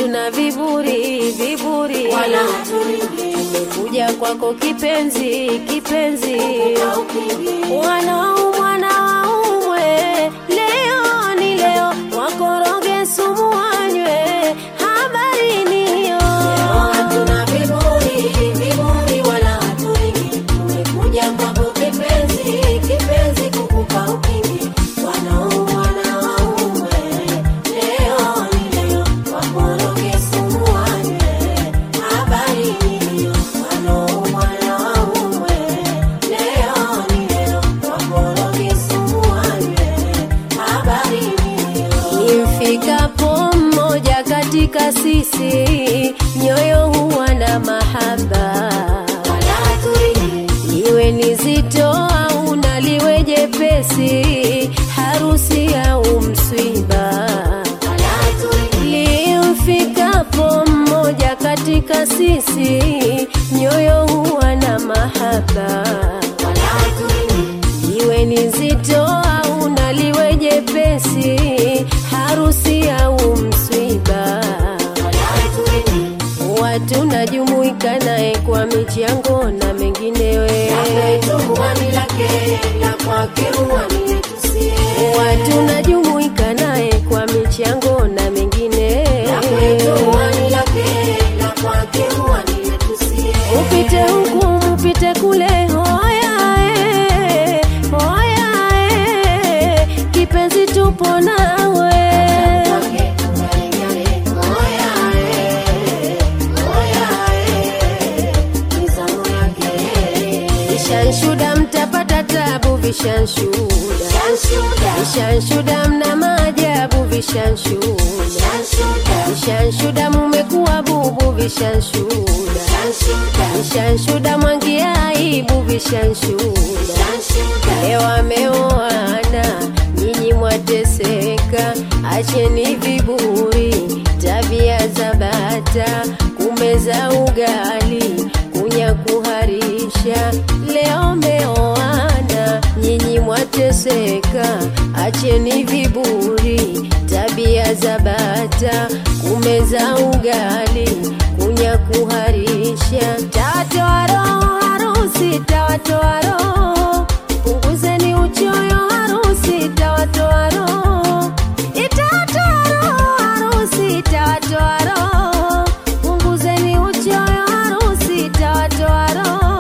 hatuna viburi viburi, wala haturingi tumekuja kwako kipenzi kipenzi, na upingi wanaumwa na waumwe, leo ni leo, wakoroge sumu wanywe, habari niyo hatuna viburi viburi wala haturingi tumekuja kwako kipenzi kipenzi kukupa upingi wanaumwa na waume leo ni leo wakoroge sumu wanywe habari niyo wanaumwa na waume leo ni leo wakoroge sumu wanywe habari niyo Imfikapo mmoja katika sisi, nyoyo huwa na mahaba, wala haturingi iwe ni zito au naliwe jepesi, harusi au mswiba. wala haturingi Limfikapo mmoja katika sisi, nyoyo huwa na mahaba, wala haturingi iwe ni zito au naliwe jepesi, harusi au mswiba. wala haturingi Watu najumuika naye kwa michango na menginewe, watu najumuika naye kwa michango na mengine. Upite huku mupite kule, hoya eh, hoya eh, kipenzi tupo nawe. Vishanshuda mtapata tabu, vishanshuda vishanshuda mna maajabu, vishanshuda vishanshuda mumekuwa bubu, vishanshuda vishanshuda mwangia aibu, vishanshuda leo ameoana, nyinyi mwateseka, acheni viburi, tabia za bata, kumeza ugali, kunya kuharisha. Leo meoana, nyinyi mwateseka, acheni viburi, tabia za bata, kumeza ugali, kunya kuharisha. Tawatoa roho harusi, tawatoa roho punguzeni uchoyo harusi tawatoa roho itawatoa roho harusi itawatoa roho punguzeni uchoyo harusi itawatoa roho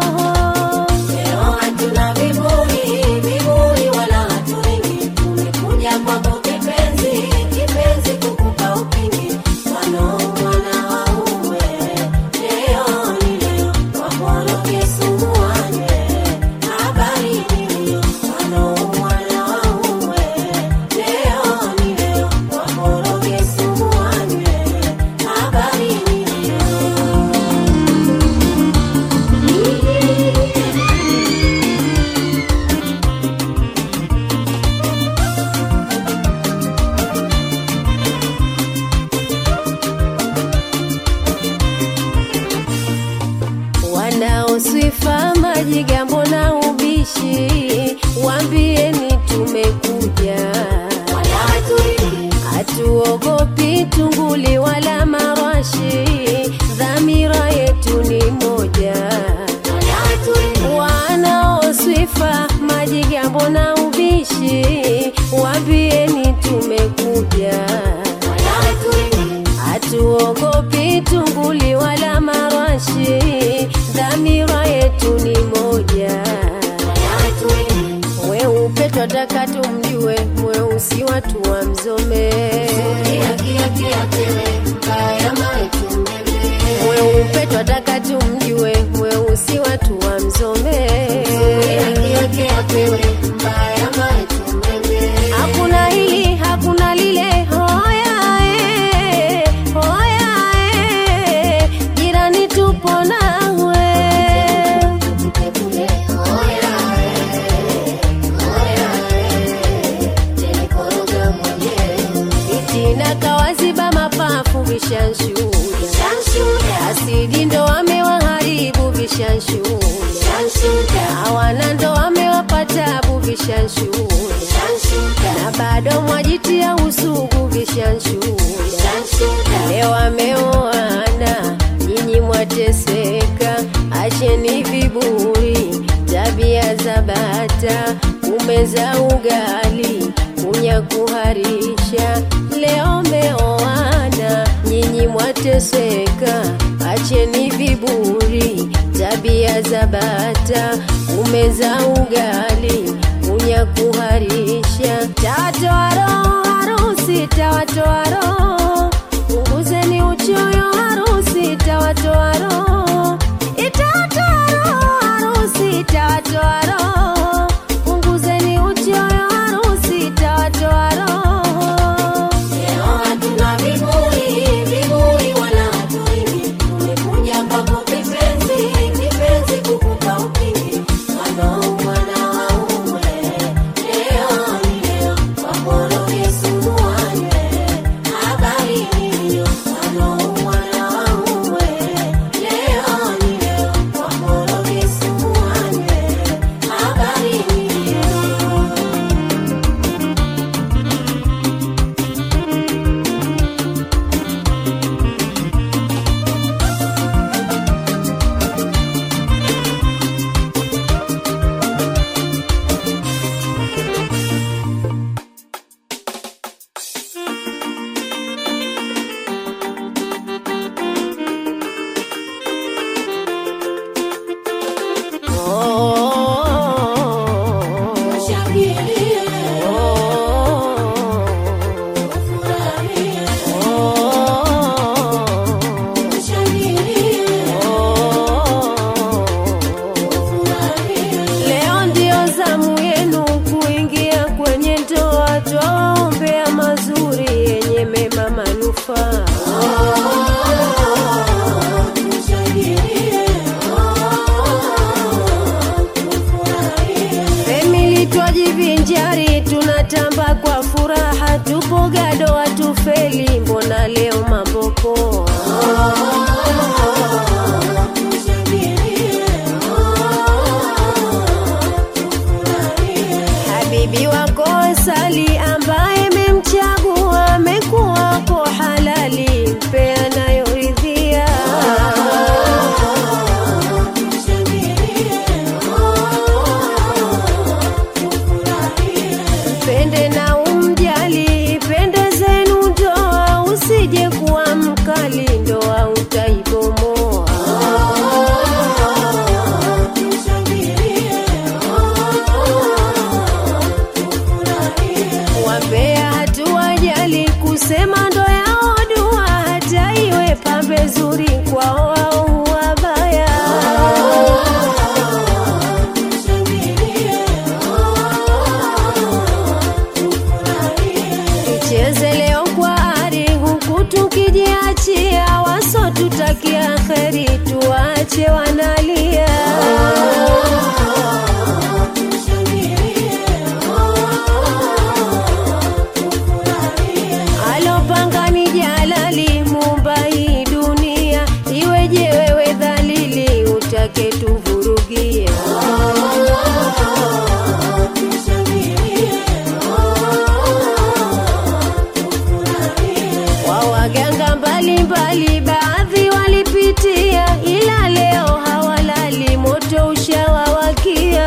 wanaoswifa majigambo na ubishi, wambieni tumekuja, hatuogopi tunguli wala marashi, dhamira yetu ni moja. Wanaoswifa majigambo na ubishi, wambieni tumekuja, hatuogopi tunguli wala marashi, dhamira yetu ni moja. Mweupe twataka tumjue, mweusi watu wamzome. Mweupe twataka tumjue, mweusi watu wamzome. Hakuna hili hakuna lile, hoya eh, hoya eh, jirani tupo nawe. Itina kawaziba mapafu vishanshuda, asidi ndo amewaharibu vishanshuda, hawana ndo amewapatabu vishanshuda, na bado mwajitia usugu vishanshuda, leo wameoana, nyinyi mwateseka. Acheni viburi, tabia za bata, kumeza ugali, kunya kuharisha. Leo meoana, nyinyi mwateseka. Acheni viburi, tabia za bata, kumeza ugali, kunya kuharisha. Tawatoa roho harusi, tawatoa roho, punguzeni uchoyo harusi, tawatoa roho, itawatoa roho harusi, itawatoa roho, punguzeni uchoyo harusi, itawatoa roho. Leo hatuna viburi, viburi wala hatuimbi. Tumekuja kwako kipenzi, kipenzi kukupa upinde. Wanaoumwa na waumwe, leo ni leo, wakoroge sumu wanywe. Habari ni hiyo, wanaoumwa na waumwe, leo ni leo, wakoroge sumu wanywe. Habari ni hiyo. Oh, Shangilie, oh, furahie, oh, shangilie, furahie. Leo ndio zamu yenu kuingia kwenye ndoa, twaombea mazuri yenye mema manufaa. Famili twajivinjari, tunatamba kwa furaha, tupo gado hatufeli, mbona leo mambo poa? Habibi wako Sali ambaye memchagua amekuwa wako halali, mpe anayoridhia. Mpende na umjali, pende zenu ndoa, usije kuwa mkali, ndoa utaibomoa. Wambea hatuwajali kusema ndo yao dua, hata iwe pambe zuri kwao wao wabaya. Tucheze leo kwa ari, huku tukijiachia, wasotutakia kheri, tuwache wanalia. Alopanga ni jalali, mumba hii dunia, iweje wewe dhalili, utake tuvurugie. Wa waganga mbalimbali, baadhi walipitia, ila leo hawalali, moto ushawawakia.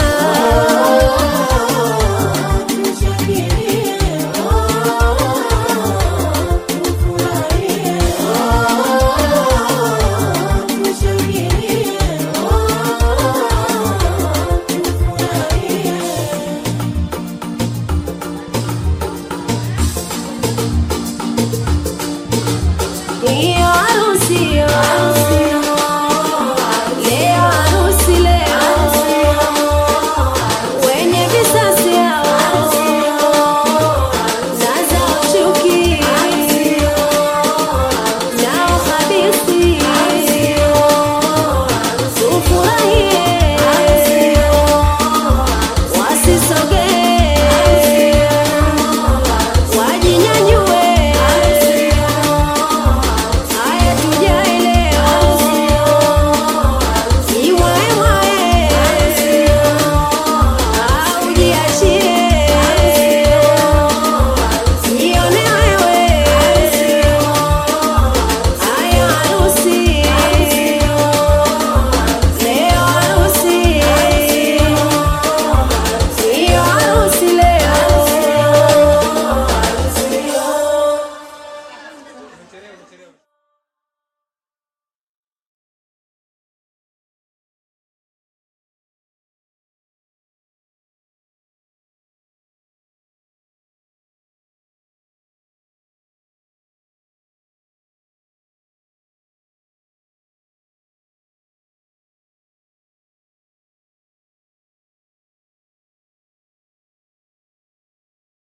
Chelewa.